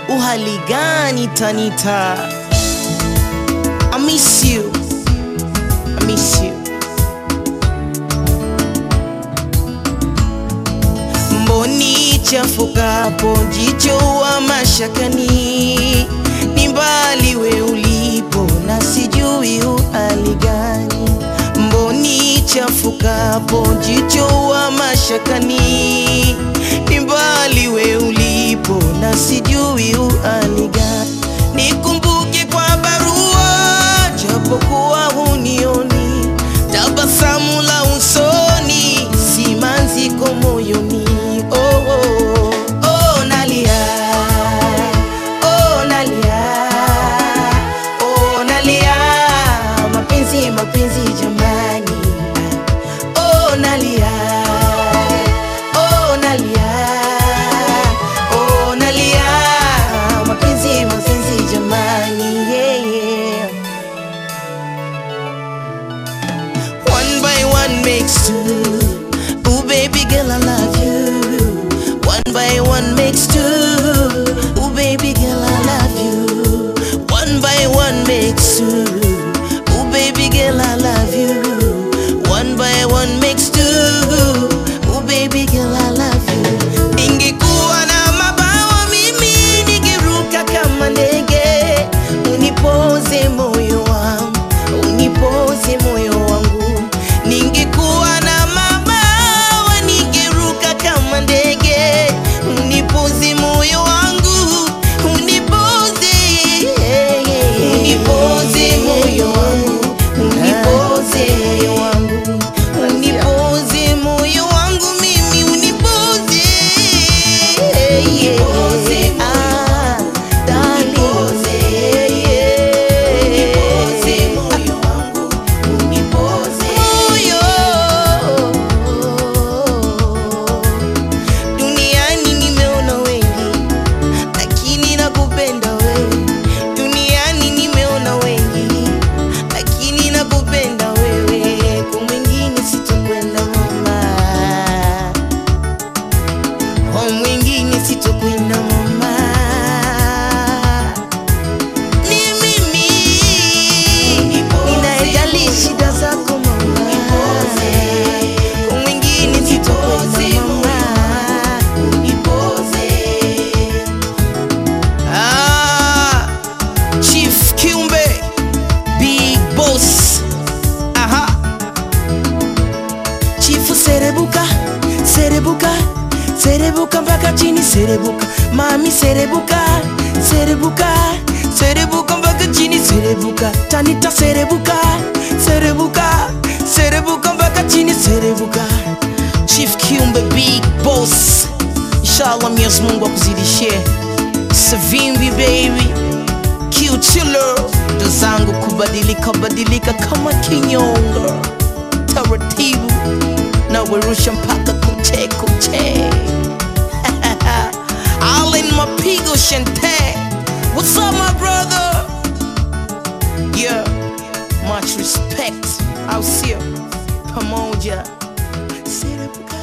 uhali gani Tanita? I miss you. I miss you. Mboni chafukapo jicho wa mashakani, ni mbali we ulipo na sijui uhali gani. Mboni chafukapo jicho wa mashakani, ni mbali we ulipo na sijui uhali gani. Nikumbuke kwa barua japokuwa hunioni, tabasamu la usoni, simanziko moyoni. Oh, oh, oh, nalia, oh, nalia, oh, nalia, mapenzi, mapenzi jamani, oh, nalia, oh, nalia, oh, nalia, mapenzi, mapenzi jamani, yeah, yeah. One by one makes two. Ooh, baby girl, I love you. One by one makes two. Ooh, baby girl, I love you. One by one makes two. Ooh, baby girl, I love you. One by one makes two. Ooh, baby girl, I love you. Ningekuwa na mabawa mimi ningeruka kama ndege, unipoze moyo wangu, unipoze moyo wangu. Ningekuwa na mabawa ningeruka kama ndege, unipoze moyo wangu, unipoze, unipoze moyo wangu, unipoze moyo wangu, unipoze moyo wangu mimi, unipoze, ah, darling, moyo Duniani nimeona wengi, lakini nakupenda wewe. Duniani nimeona wengi, lakini nakupenda wewe. Kwa mwingine sitokwenda mama, kwa mwingine sitokwenda mama. Ni mimi ninayejali shida zako mama, kwa mwingine sitokwenda mama. Ah, Chief Kiumbe, Big Boss. Aha. Chifu serebuka, serebuka, serebuka mpaka chini serebuka. Mami serebuka, serebuka, serebuka mpaka chini serebuka. Tanita serebuka, serebuka, serebuka mpaka chini serebuka. Chief Kiumbe, Big Boss. Inshallah Mwenyezi Mungu akuzidishie. Savimbi baby Q-Chiller ndo zangu kubadilika badilika kama kinyonga taratibu na werusha mpaka kuche kuche Allen Mapigo Shante What's up my brother? Yeah, much respect Au sio? Pamoja Serebuka